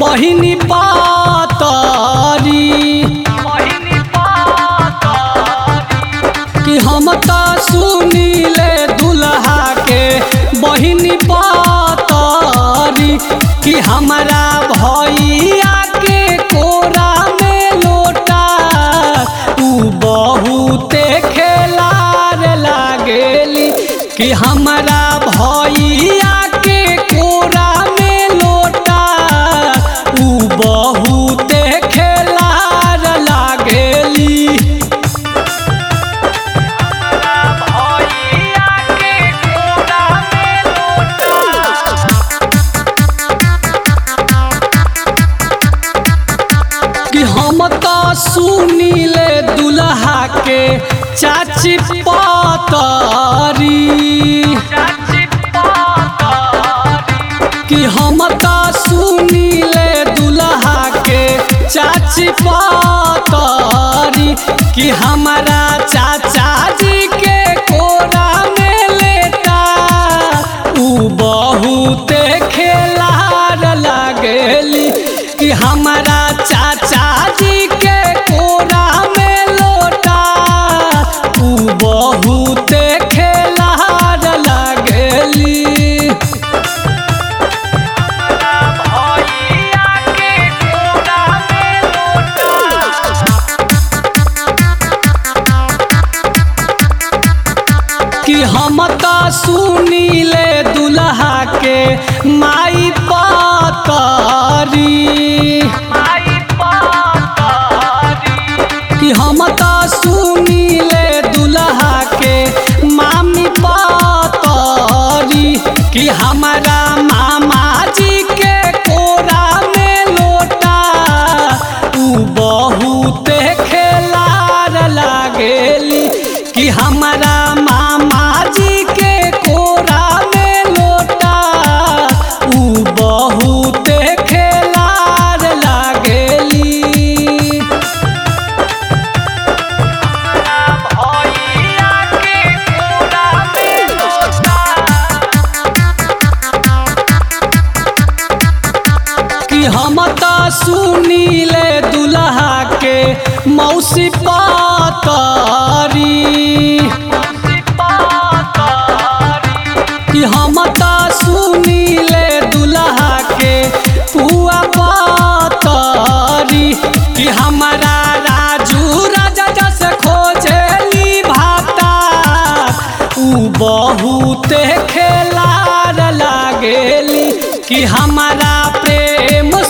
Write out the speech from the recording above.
बहिनी पातरी कि हम त सुनीले दुल्हा के बहिनी पातरी कि हमरा भैया के कोरा में लोटा उ बहुते खेलार लागेली कि हमरा भैया के कोरा में लोटा उ बहुते खेलार लागेली कि हम तो सुनीले दुल्हा के चाची पातरी कि हम तो सुनीले दुल्हा के चाची पातरी कि हमारा चाचा जी के कोरा में लेटा उ बहुते खेलार लागेली कि हमारा चाचा जी के कोरा में लोटा उ बहुते खेलार लागेली कि हम त सुनीले दुल्हा के माई पातरी कि हम त सुनीले दुल्हा के मामी पातरी कि हमारा मामा जी के कोरा में लोटा उ बहुते खेलार लागेली कि हमारा मामा जी के कोरा में लोटा उ बहुते खेलार लागेली कि हम त सुनीले दुल्हा के मौसी पातरी कि हम त सुनीले दुल्हा के पुआ पातरी कि हमारा राजू राजा जस खोजेली भाता उ बहुते खेलार लागेली कि हमारा प्रेम